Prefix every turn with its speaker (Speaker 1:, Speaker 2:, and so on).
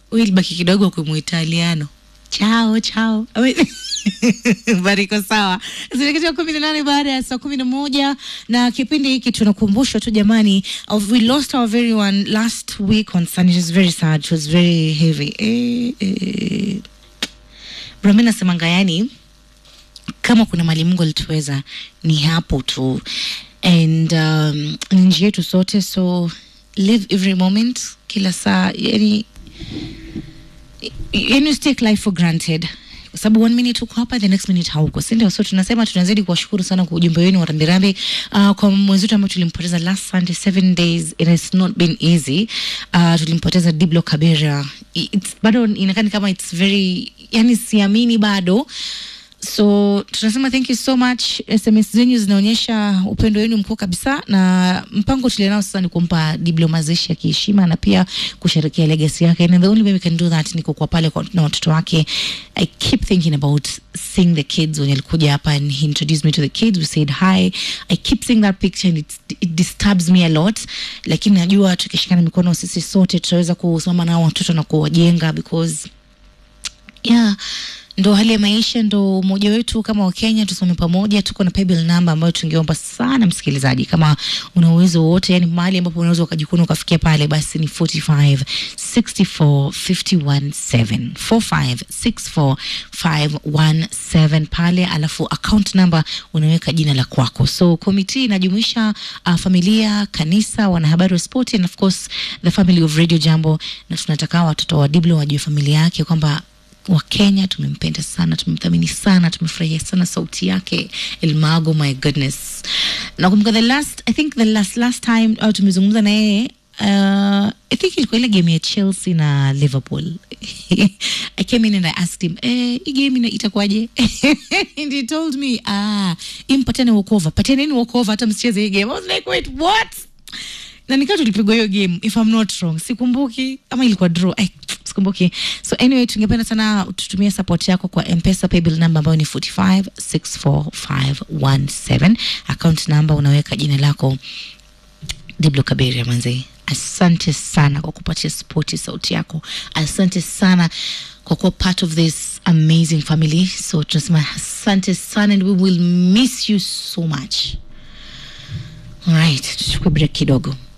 Speaker 1: huyu ilibaki kidogo kumwitaliano chao chao bariko sawa zinakitia kumi na nane baada ya saa kumi na moja na kipindi hiki tunakumbushwa tu jamani of, we lost our very one last week on Sunday. It was very sad it was very heavy eh, eh. Brami nasemanga yani kama kuna mali Mungu alituweza ni hapo tu and um, ni njia yetu sote so live every moment kila saa yani yani take life for granted kwa sababu one minute uko hapa the next minute hauko si ndio so tunasema tunazidi kuwashukuru sana kwa ujumbe wenu wa rambirambi uh, kwa mwenzetu ambayo tulimpoteza last sunday seven days it has not been easy uh, tulimpoteza diblo kabera it's, bado inakani kama it's very yani siamini bado so tunasema thank you so much sms zenyu zinaonyesha upendo wenu mkuu kabisa na mpango tulionao sasa ni kumpa diblo mazishi ya kiheshima na pia kusherekea legacy yake and the only way we can do that ni kukuwa pale kwa- na watoto wake i keep thinking about seeing the kids when alikuja hapa and he introduced me to the kids we said hi i keep seeing that picture and it, it disturbs me a lot lakini najua tukishikana mikono sisi sote tutaweza kusimama nao watoto na kuwajenga because yeah ndo hali ya maisha ndo umoja wetu kama wakenya tusome pamoja tuko na paybill number ambayo tungeomba sana msikilizaji kama una uwezo wowote yani mahali ambapo unaweza ukajikuna ukafikia pale basi ni 45 64 51 7 45 64 517 pale alafu account number unaweka jina la kwako so komiti inajumuisha uh, familia kanisa wanahabari wa spoti and of course the family of radio jambo na tunataka watoto wa diblo wajue familia yake kwamba wa Kenya tumempenda sana, tumemthamini sana, tumefurahia sana sauti yake Elmago, my goodness. Nakumbuka the last, I think the last last time uh, tumezungumza na yeye uh, I think ilikuwa ile game ya Chelsea na Liverpool. I came in and I asked him, eh, hii game ina- itakuwaje? and he told me, ah, impatane walkover, patianeni walkover hata msicheze hii game. I was like, wait, what? na nikaa tulipigwa hiyo game if I'm not wrong sikumbuki ama ilikuwa draw Ay, sikumbuki so anyway tungependa sana tutumie support yako kwa mpesa paybill number ambayo ni 4564517 account number unaweka jina lako diblo kaberia manze asante sana kwa kupatia spoti sauti yako asante sana kwa kuwa part of this amazing family so tunasema asante sana and we will miss you so much alright tuchukue break kidogo